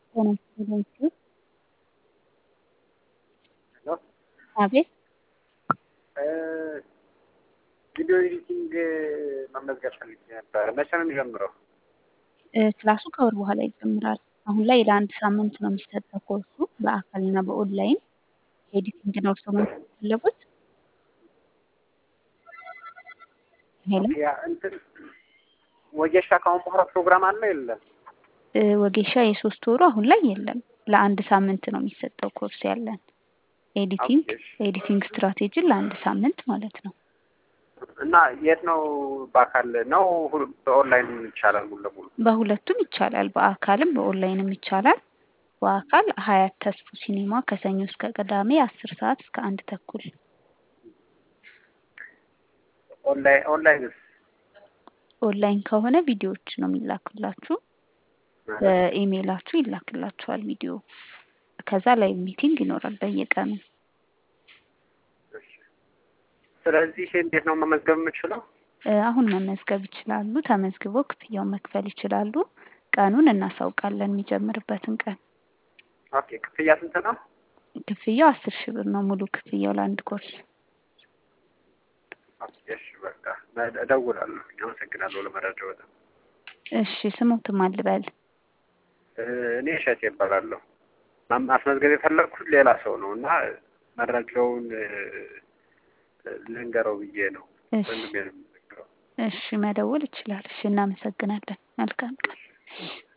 ጤና ይስጥልኝ ሲል ሄሎ አቤት ቪዲዮ ኤዲቲንግ መመዝገብ ፈልጌ ነበር። መቼ ነው የሚጀምረው? እ ክላሱ ከወር በኋላ ይጀምራል። አሁን ላይ ለአንድ ሳምንት ነው የሚሰጠው ኮርሱ በአካልና በኦንላይን ኤዲቲንግ ነው እርስዎ መማር የፈለጉት? ሄሎ ያ እንትን ወጌሻ ከአሁን በኋላ ፕሮግራም አለ የለም? እ ወጌሻ የሶስት ወሩ አሁን ላይ የለም። ለአንድ ሳምንት ነው የሚሰጠው ኮርስ ያለን ኤዲቲንግ ኦኬ፣ እሺ። ኤዲቲንግ ስትራቴጂን ለአንድ ሳምንት ማለት ነው። እና የት ነው በአካል ነው ሁሉ- በኦንላይን ይቻላል ሙሉ ለሙሉ? በሁለቱም ይቻላል። በአካልም በኦንላይንም ይቻላል። በአካል ሀያት ተስፉ ሲኒማ ከሰኞ እስከ ቅዳሜ አስር ሰዓት እስከ አንድ ተኩል ኦንላይን ኦንላይንስ ኦንላይን ከሆነ ቪዲዮዎች ነው የሚላክላችሁ። በኢሜይላችሁ ይላክላችኋል ቪዲዮ። ከዛ ላይ ሚቲንግ ይኖራል በየቀኑ። እሺ። ስለዚህ እንዴት ነው መመዝገብ የምችለው? እ አሁን መመዝገብ ይችላሉ። ተመዝግበው ክፍያውን መክፈል ይችላሉ። ቀኑን እናሳውቃለን የሚጀምርበትን ቀን። ኦኬ ክፍያ ስንት ነው? ክፍያው አስር ሺህ ብር ነው ሙሉ ክፍያው ለአንድ ኮርስ። ኦኬ እሺ በቃ እደውላለሁ። አመሰግናለሁ ለመረጃው በጣም። እሺ ስሙትም አልበል እ እኔ እሸቴ እባላለሁ። ማም- ማስመዝገብ የፈለግኩት ሌላ ሰው ነው እና መረጃውን እ፣ ልንገረው ብዬ ነው። እሺ ወንድሜ ነው የሚነግረው። እሺ መደወል ይችላል። እሺ እናመሰግናለን። መልካም ቀን።